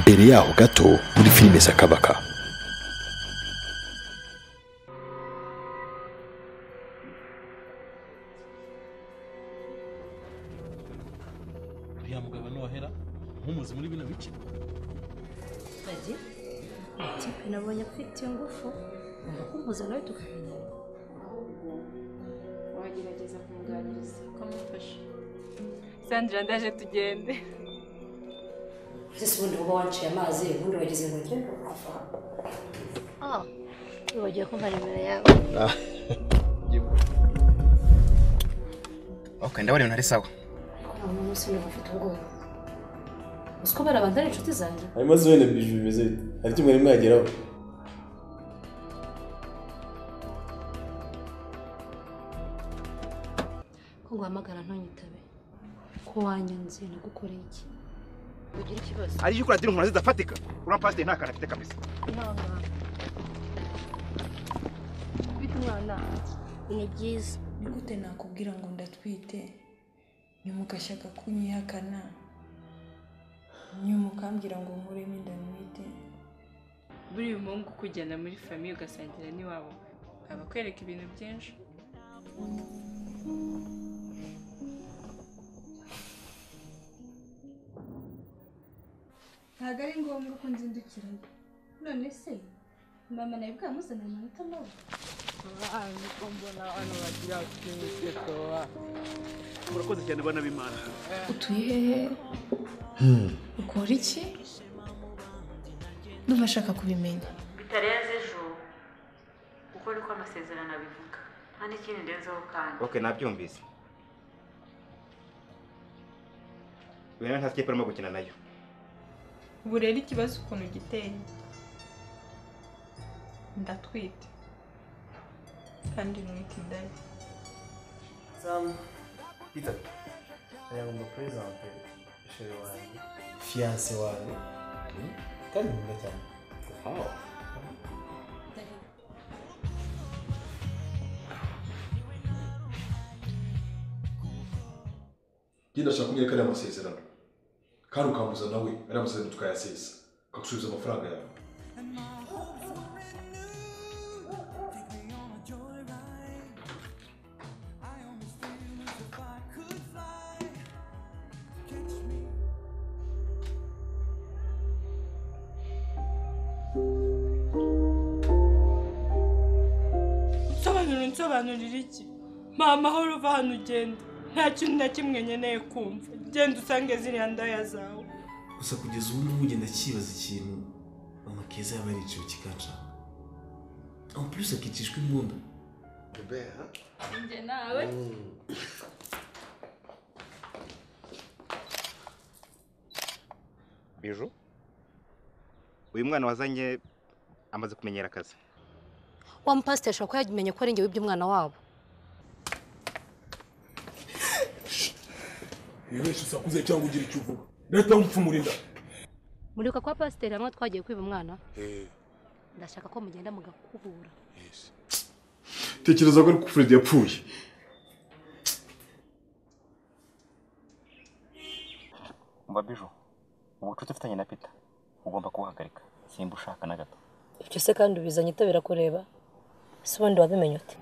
mbere yaho gato muri filime za kabaka uriya mugabo nohera nk'umuzi muri bino bice Badi tipe nabonye afite ingufu ngomba kumuhuza nawe tukamenyana wagerageza kumuganiriza ukamufasha sandra ndaje tugende ese ubundi uba wanciye amazi ubundi wagize ngo ngende kuhava ah wibagiwe kumva nimero yawe ok ndabona ibintu ari sawa nta muntu wese niba afite ubwoba uziko bari abantu ari inshuti zanjye hanyuma zo wenda biju bimeze bite hari icyo mwari mwageraho ko nguhamagara ntunyitabe ko wanyanze nagukoreye iki ugira ikibazo ari yuko radiyo umuntu zidafatika uriya pasiteri nta kantu afite kabisa ni byiza ni gute nakubwira ngo ndatwite nyumugashaka kunyihakana nyumukambwira ngo nkuremo inda ntwite buriya umuhungu ukujyana muri famiye ugasangira n'iwabo aba akwereka ibintu byinshi ntabwo ari ngombwa ko nzindukirayo none se mama nawe bwamuzanira amanota mabi murakoze cyane bana b'imana utuye hehe ukora iki ndumva ashaka kubimenya bitarenze ejo kuko niko amasezerano abivuga nta n'ikindi ndenzeho kandi ok nabyumvise uyu nawe nta sikipe arimo gukina nayo ubu rero ikibazo ukuntu giteye ndatwite kandi ntwite indaya Peter aya ngomba kurezante ishuri wanjye fiyanse wanjye kandi nkunda cyane njye ndashaka kumwereka ariya masezerano kandi ukambuza nawe ariya masezerano tukayasesa ukagusubiza amafaranga yawe nsobanura unsobanurira iki mama aho uva hano ugenda nta kintu na kimwe nkeneye kumva genda usange ziriya ndaya zawe gusa kugeza ubu ngubu ugenda akibaza ikintu mama keza yaba yaricaye kikaca aho purisi akicishwa imbunda njye nawe biju uyu mwana wazanye amaze kumenyera akazi wa mupasiteri ashobora kuba yagimenye ko ari njye wibye umwana wabo wibeshe usakuze cyangwa ugira icyo uvuga leta mupfumurinda muribuka kwa pasiteri hamwe twagiye kwiba umwana ndashaka ko mugenda mugakubura tekereza ko ari kufuredi yapfuye umva biju ubucuti ufitanye na pita ugomba kubuhagarika simba ushaka na gato ibyo se kandi ubizanye utabera kureba ese ubundi wabimenye ute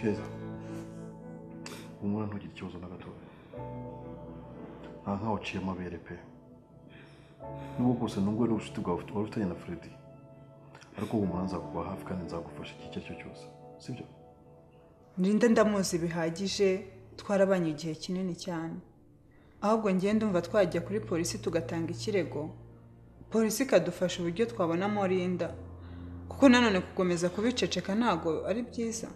keza umwana ntugire ikibazo na gatoya nta nkaho uciye amabere pe nubwo bwose nubwo ari ubushuti bwawe wari ufitanye na freddy ariko uwo umuntu nzakuba hafi kandi nzagufasha igihe icyo ari cyo cyose sibyo Nrinda ndamuzi bihagije twarabanye igihe kinini cyane ahubwo ngiye ndumva twajya kuri polisi tugatanga ikirego polisi ikadufasha uburyo twabonamo rinda kuko nanone gukomeza kubiceceka ntabwo ari byiza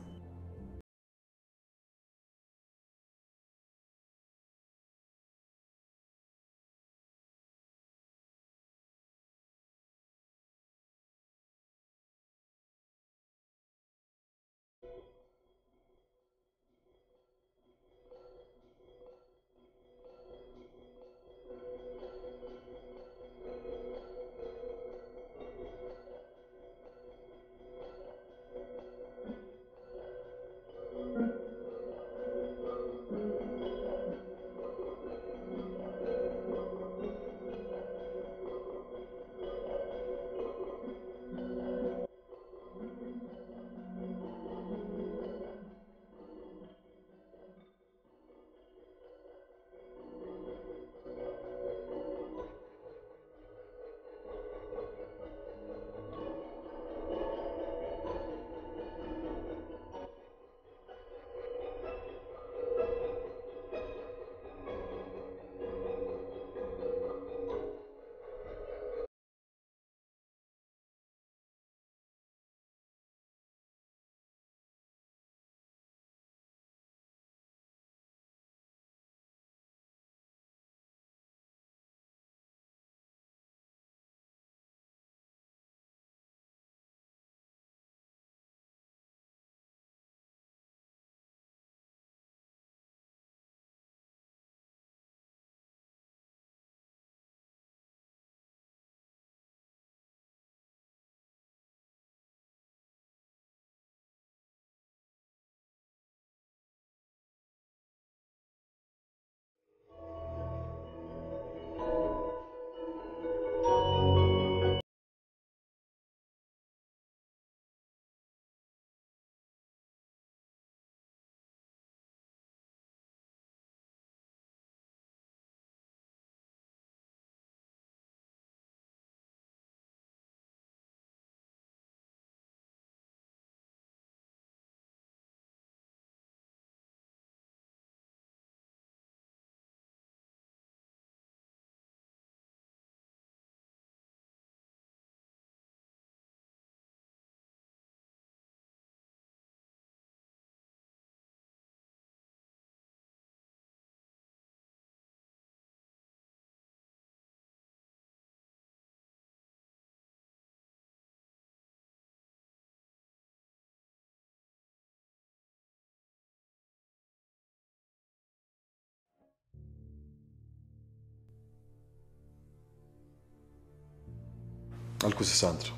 ariko si santara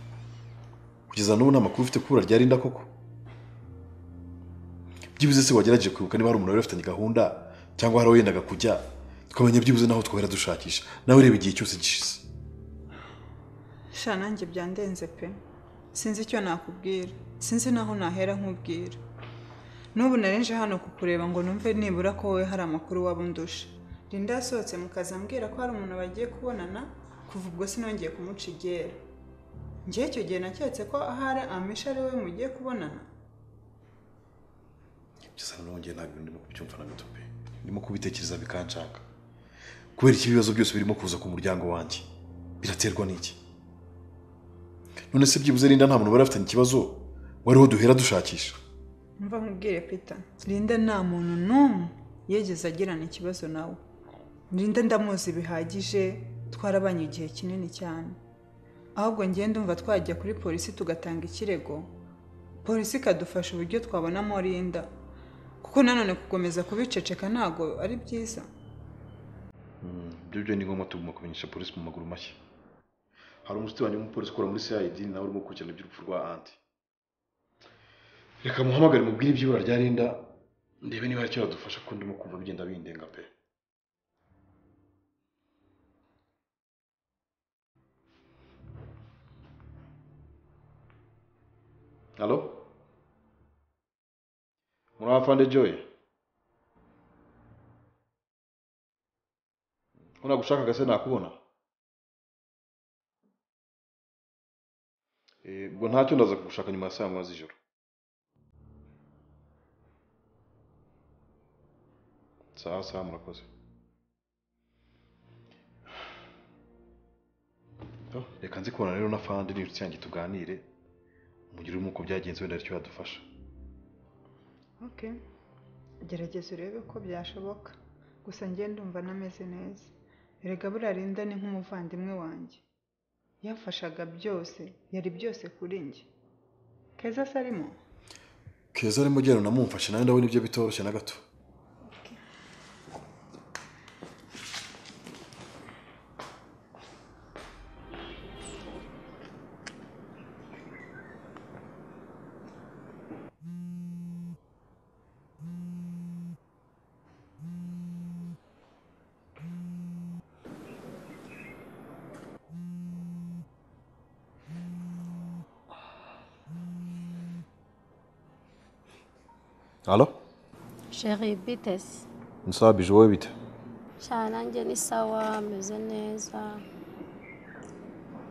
kugeza n'ubu nta makuru ufite kuri rya rinda koko byibuze se wagerageje kwibuka niba hari umuntu wari ufitanye gahunda cyangwa hari aho yendaga kujya tukamenya byibuze n'aho twahera dushakisha nawe reba igihe cyose gishize sha nanjye byandenze pe sinzi icyo nakubwira sinzi n'aho nahera nkubwira n'ubu narenje hano kukureba ngo numve nibura ko wowe hari amakuru waba undusha rinda yasohotse mu kazi ambwira ko hari umuntu bagiye kubonana kuva ubwo sinongeye kumuca igera njyewe icyo gihe naketse ko ahari amisha ari we mugiye kubonana gusa noneho njye ntabwo ndimo kubyumva na gato pe ndimo kubitekereza bikanshaka kubera iki ibibazo byose birimo kuza ku muryango wanjye biraterwa n'iki none se byibuze rinda nta muntu bari afitanye ikibazo wariho duhera dushakisha mva nkubwire peter rinda nta muntu n'umwe yigeze agirana ikibazo nawe rinda ndamuzi bihagije twarabanye igihe kinini cyane ahubwo ngenda ndumva twajya kuri polisi tugatanga ikirego polisi ikadufasha uburyo twabonamo rinda kuko nanone gukomeza kubiceceka ntabwo ari byiza ibyo byo ni ngombwa tugomba kumenyesha polisi mu maguru mashya hari umusitiri wanjye w'umupolisi ukora muri cid nawe urimo gukurikirana iby'urupfu rwa anti reka muhamagare mubwire iby'ibura rya rinda ndebe niba hari icyo yadufasha kuko ndimo kumva bigenda bindenga pe halo muri afande joy unagushaka gase nakubona Eh, ubwo ntacyo ndaza kugushaka nyuma ya saa moya z'ijoro sawa sawa murakoze Oh, reka nzi kubona rero na fandi n'inshuti yanjye tuganire mugire uko byagenze wenda hari icyo yadufasha oke gerageza urebe ko byashoboka gusa ngenda ndumva anameze neza erega buriya rinda ni nk'umuvandimwe wanjye yamfashaga byose yari byose kuri njye keza se arimo keza arimo ugenda unamumfashe nawe ndabona ibyo bitoroshye na gato halo sheri bitesi ni sawa bije wowe bite cyane nanjye ni sawa ameze neza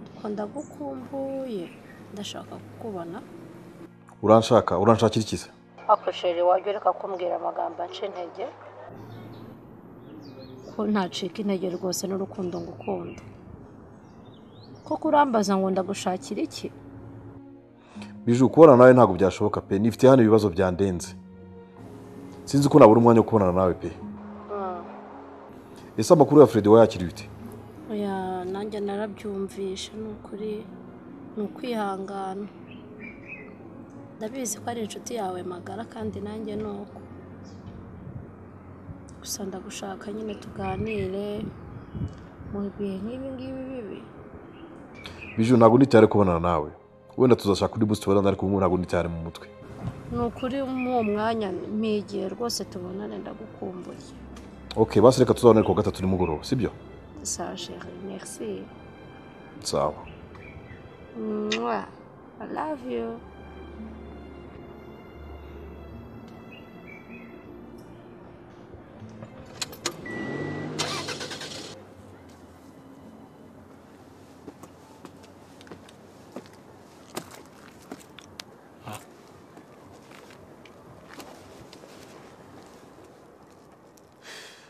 ariko ndagukumbuye ndashaka kukubona uranshaka uranshakira ikiza ako sheri wajya ureka kumbwira amagambo aca intege ko ntacika intege rwose n'urukundo ngukunda koko urambaza ngo ndagushakira iki bije kubona nawe ntabwo byashoboka pe nifite hano ibibazo byandenze sinzi ko nabura umwanya wo kubonana nawe pe ese amakuru ya fred wayakiriye ute oya nanjye narabyumvishe ni ukuri ni ukwihangana ndabizi ko ari inshuti yawe magara kandi nanjye ni uko gusa ndagushaka nyine tuganire mu bihe nk'ibi ngibi bibi bije ntabwo nitare kubonana nawe wenda tuzashaka undi munsi tubonana ariko ubu ntabwo nitare mu mutwe ni ukuri muri uwo mwanya mpigiye rwose tubonane ndagukumbuye ok basi reka tuzabona ariko gatatu nimugoroba sibyo saa sheri merci sawa Mwah. i love you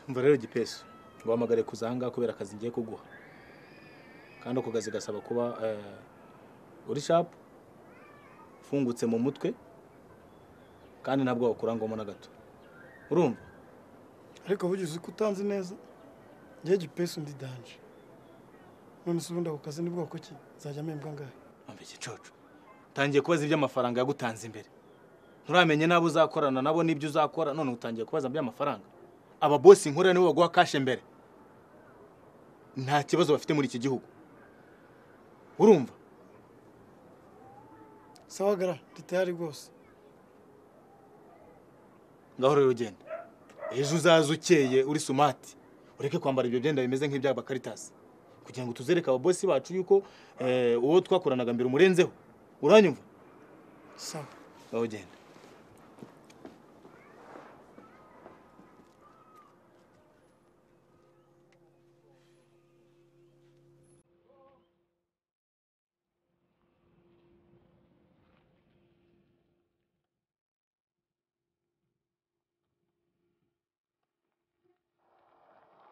umva rero gipesi ngo uhamagare kuza ahangaha kubera akazi ngiye kuguha kandi ako kazi gasaba kuba eh, uri shapu ufungutse mu mutwe kandi nta bwoba kurangwamo na gato urumva ariko bugize uko utanzi neza njye gipesi undi danje none se ubundi ako kazi ni bwoko ki nzajya mpembwa angahe umva igicucu utangiye kubaza iby'amafaranga yagutanze imbere nturamenye n'abo uzakorana nabo n'ibyo uzakora none utangiye kubaza by'amafaranga aba bosi nkora nibo baguha kashe mbere nta kibazo bafite muri iki gihugu urumva sawa gara ndi tayari rwose ngaho rero genda ejo uzaze ukeye uri sumati ureke kwambara ibyo byenda bimeze nk'iby'abakaritasi kugira ngo tuzereke ababosi bacu yuko eh, uwo twakoranaga mbere umurenzeho uranyumva sawa ngaho genda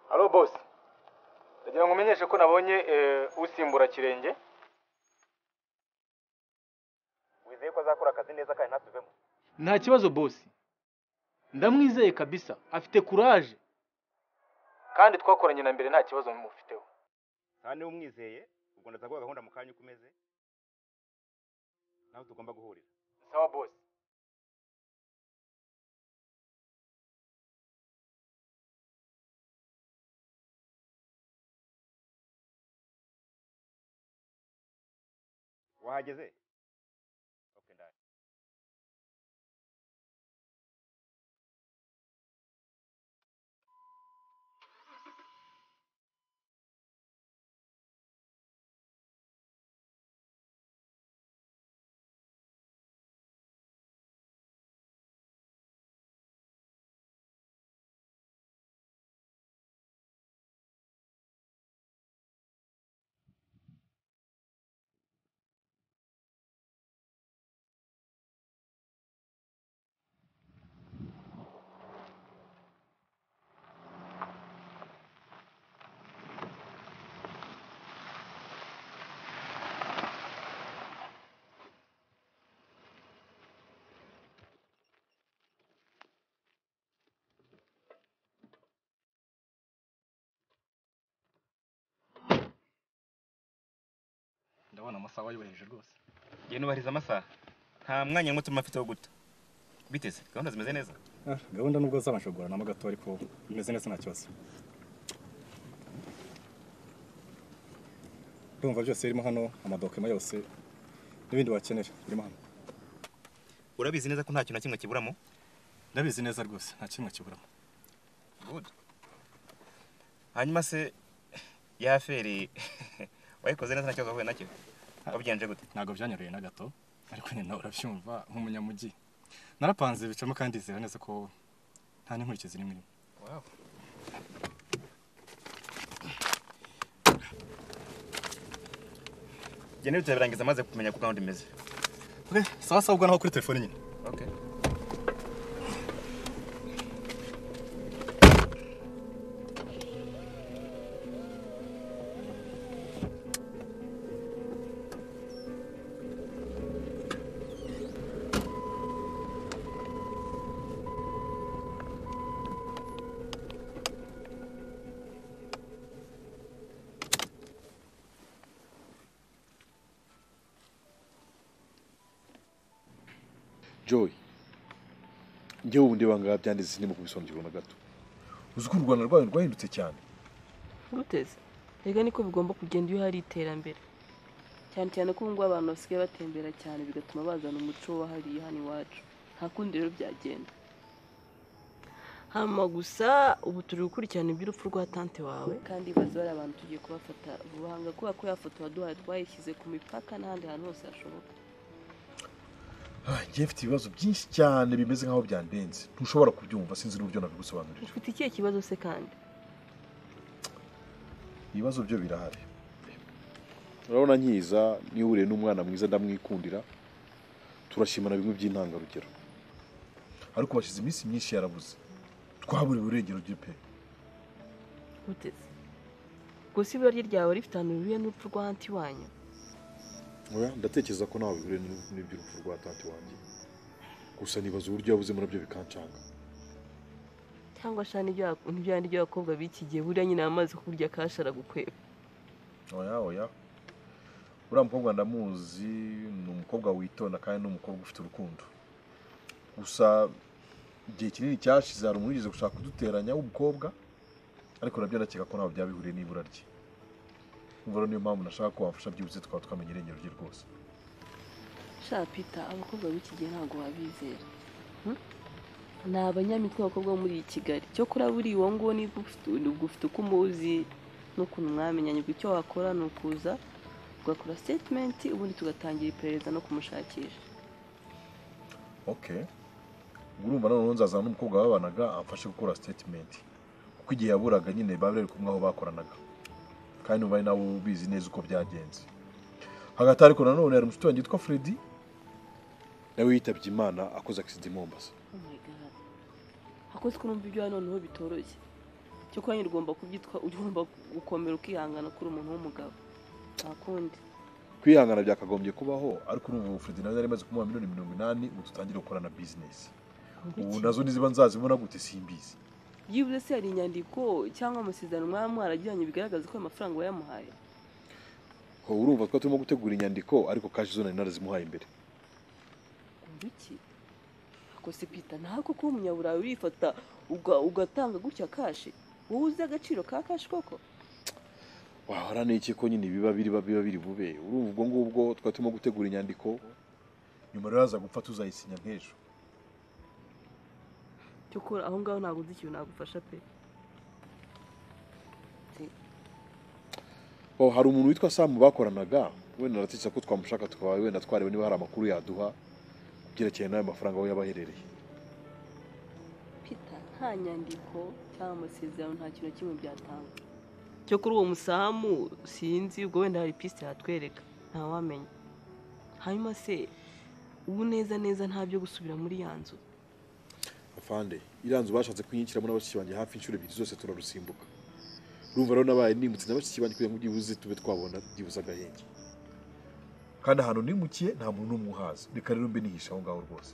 halo bosi ndagira ngo umenyeshe ko nabonye eh, usimbura kirenge wizeye ko azakora akazi neza kandi ntasubemo nta kibazo bosi ndamwizeye kabisa afite kuraje kandi twakoranye na mbere nta kibazo mufiteho nta niba umwizeye ubwo ndaza guha gahunda mu kanya uko umeze nawe tugomba guhurira sawa bosi wahageze okay ndari ndabona amasaha wayubahirije rwose njye nubahiriza amasaha nta mwanya muto mfite wo guta biteze gahunda zimeze neza gahunda nubwo zamashogorana gato ariko bimeze neza nta kibazo urumva byose birimo hano amadokima yose n'ibindi wakenera birimo hano urabizi neza ko nta kintu na kimwe kiburamo ndabizi neza rwose nta kimwe kiburamo good hanyuma se ya feri wayikoze neza nta kibazo wahuye nacyo wabigenje gute ntabwo byanyoroye na gato ariko nyine nawe urabyumva nk'umunyamujyi narapanze bicamo kandi ndizera neza ko nta n'inkurikizi n'imwe irimo Wow. njye n'ibyo birarangiza maze kumenya ko gahunda imeze okay sawa sawa ubwo naho kuri telefone nyine okay joy ngewe ubundi bangaga byanditse sinimo kubisobanukirwa na gato uzi ko u rwanda rwayo rwahindutse cyane ruteze rega niko bigomba kugenda iyo hari iterambere cyane cyane ko ubu ngubu abantu basigaye batembera cyane bigatuma bazana umuco wahariye hano iwacu nta kundi rero byagenda hama gusa ubu turi gukurikirana iby'urupfu rwa tante wawe kandi bazi bari abantu tugiye kubafata vuba hanga kubera ko ya foto waduhaye twayishyize ku mipaka n'ahandi hantu hose hashoboka ngewe mfite ibibazo byinshi cyane bimeze nk'aho byandenze ntushobora kubyumva sinzi n'uburyo nabigusobanurira ufite ikihe kibazo se kandi ibibazo byo birahari urabona nkiza niba uhuriye n'umwana mwiza ndamwikundira turashimana bimwe by'intangarugero ariko bashyize iminsi myinshi yarabuze twaburiwe irengero rye pe ruteze gusa ibura rye ryawe rifite ahantu rihuriye n'urupfu rwa anti wanyu Oya, ndatekereza ko ntawe bihuriye n'u- n'iby'urupfu rwa tante wanjye gusa nibaza uburyo yabuze muri byo bikanshanga cyangwa sha n'ibyo wa- n'ibyo yandi by'abakobwa b'iki gihe buriya nyine amazi kurya kashara gukweba oya oya uriya mukobwa ndamuzi ni umukobwa witonda kandi ni umukobwa ufite urukundo gusa igihe kinini cyashize hari umuntu wigeze gushaka kuduteranya w'umukobwa ariko nabyo ndakeka ko ntawe byabihuriye n'ibura rye umva rero niyo mpamvu nashaka ko wamfasha byibuze twaba twamenya irengero rye rwose sha pita abakobwa b'iki gihe ntabwo wabizera ni abanyamitwe abakobwa bo muri iyi kigali cyokora buriya uwo nguwo niba ufite ufite uko umuzi n'ukuntu mwamenyanye ubwo icyo wakora ni ukuza ugakora sitetimenti ubundi tugatangira iperereza no kumushakisha okay urumva noneho nzaza n'umukobwa babanaga amfashe gukora sitetimenti kuko igihe yaburaga nyine baba bari kumwe aho bakoranaga kandi ubaye nawe ubizi neza uko byagenze hagati ariko nanone hari umushuti wanjye witwa Freddy nawe yitabye imana akoze akisida i Mombasa Oh my God. hakozwe numva ibyo hano noneho bitoroshye cyokora nyine ugomba kubyitwa ugomba gukomera ukihangana kuri umuntu w'umugabo nta kundi kwihangana byakagombye kubaho ariko urumva ubu Freddy nawe yari amaze kumuha miliyoni mirongo inani ubu dutangire gukorana bizinesi ubu nazo niziba nzazibona gute simbizi byibuze se hari inyandiko cyangwa amasezerano mwaba mwaragiranye bigaragaza ko ayo mafaranga wayamuhaye ho urumva twari turimo gutegura inyandiko ariko kashi zo nari narazimuhaye imbere umva iki akose pita ntabwo kuba umunyaburayi urifata uga- ugatanga gutya kashi wowe uzi agaciro ka kashi koko wahora n'iki ko nyine biba biri biba biri bube urumva ubwo ngubwo twari turimo gutegura inyandiko nyuma rero haza gupfa tuzayisinya nk'ejo cyokora aho ngaho ntabwo nzi ikintu nagufasha pe Oh, hari umuntu witwa samu bakoranaga wenda naratetse ko twamushaka tukaba wenda twareba niba hari amakuru yaduha ku byerekeranye n'ayo mafaranga aho yaba aherereye pita nta nyandiko cyangwa amasezerano nta kintu na kimwe byatanga cyokora uwo musamu sinzi ubwo wenda hari pisite yatwereka ntawamenya hanyuma se ubu neza neza nta byo gusubira muri ya nzu afande iriya nzu bashatse kuyinyikiramo na bashiki banjye hafi inshuro ebyiri zose turarusimbuka urumva rero nabaye nimutse na bashiki banjye kugira ngo byibuze tube twabona byibuze agahenge kandi ahantu nimukiye nta muntu n'umwe uhazi reka rero mbe nihisha aho ngaho rwose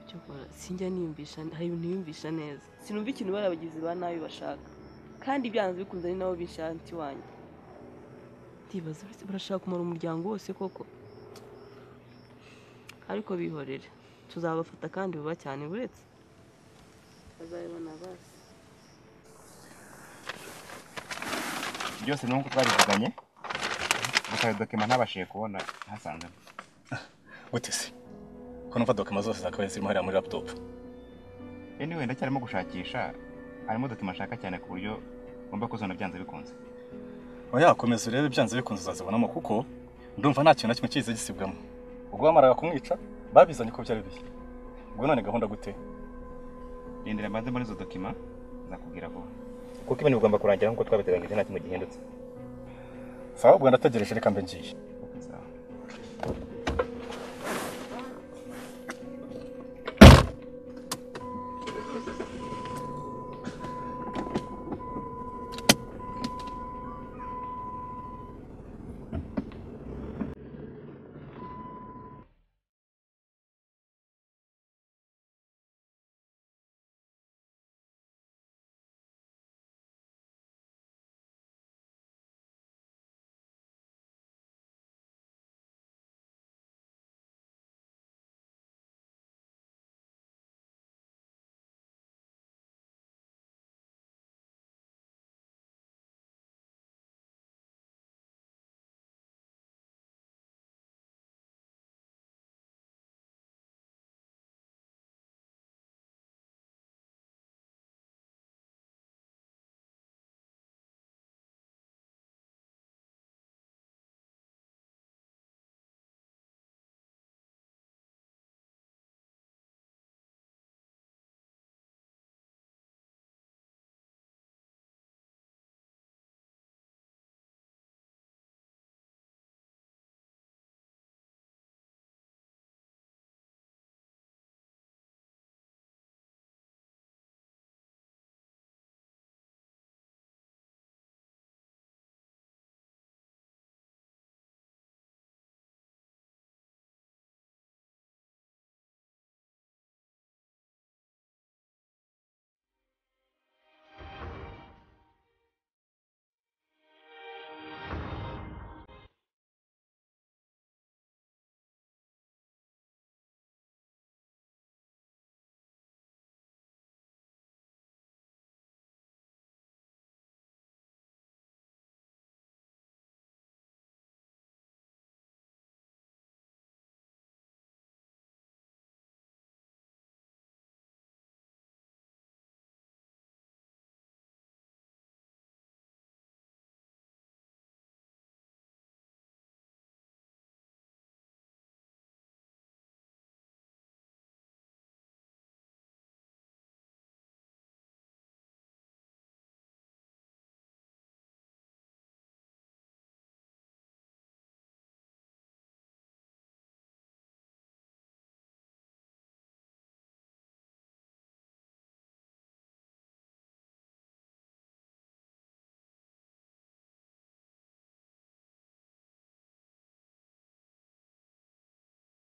cyokora sinjya niyumvisha hari ibintu niyumvisha neza sinumva ikintu bari abagizi ba nabi bashaka kandi byanze bikunze ari nabo bishanti wanjye ndibaza uretse barashaka kumara umuryango wose koko ariko bihorere tuzabafata kandi vuba cyane buretse bazabibona basi byose ni nk'uko twabivuganye gusa ayo dokima ntabashije kubona ntasanzemo gute se ko numva dokima zose zakabaye zirimo hariya muri laptop anyway wenda cyarimo gushakisha harimo dokima nshaka cyane ku buryo ngomba kuzona byanze bikunze wayakomeza urebe byanze bikunze uzazibonamo kuko ndumva nta kintu na kimwe kiza gisibwamo ubwo bamaraga kumwica babizanye ko byari bihe ubwo none gahunda gute rindira mbanze muri izo dokima nzakubwira vuba kuko ibintu bigomba kurangira nk'uko twabiteganyije nta kintu gihindutse sawa ubwo ndategereje reka mbe ngiye Okay, sawa.